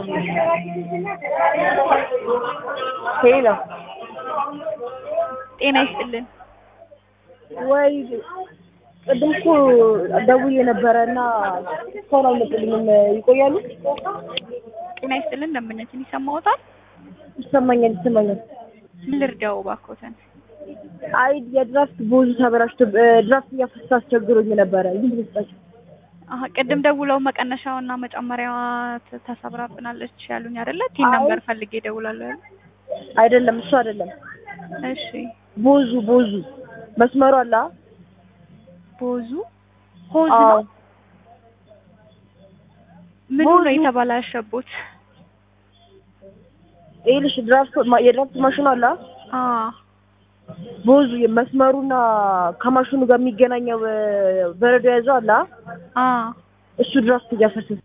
ሄሎ ጤና ይስጥልን። ወይ ቅድም እኮ ደውዬ ነበረ እና እስካሁን አልመጡልኝም። ይቆያሉ? ጤና ይስጥልን። ደንበኛችን ይሰማዎታል? ይሰማኛል ይሰማኛል። ምን ልርዳው እባክዎትን? አይ የድራፍት ቦዙ ተበላሽቶ ድራፍት እያፈሰሰ አስቸግሮኝ ነበረ። ይህ ልስጣቸው አሀ ቅድም ደውለው መቀነሻውና መጨመሪያዋ ተ- ተሰብራብናለች ያሉኝ አይደለ? ቲን አይ። ነምበር ፈልጌ እደውላለሁ ያሉ። አይደለም፣ እሱ አይደለም። እሺ ቦዙ ቦዙ መስመሩ አለ አ? ቦዙ ሆዝ አዎ። ነው። ምኑ ቦዙ። ነው የተበላሸቦት? ይኸውልሽ ድራፍት ማ- የድራፍት ማሽኑ አለ አ? አ ቦዙ መስመሩና ከማሽኑ ጋር የሚገናኘው እ፣ በረዶ የያዘው አለ አ? አ እሱ ድራፍት እያፈሰሰ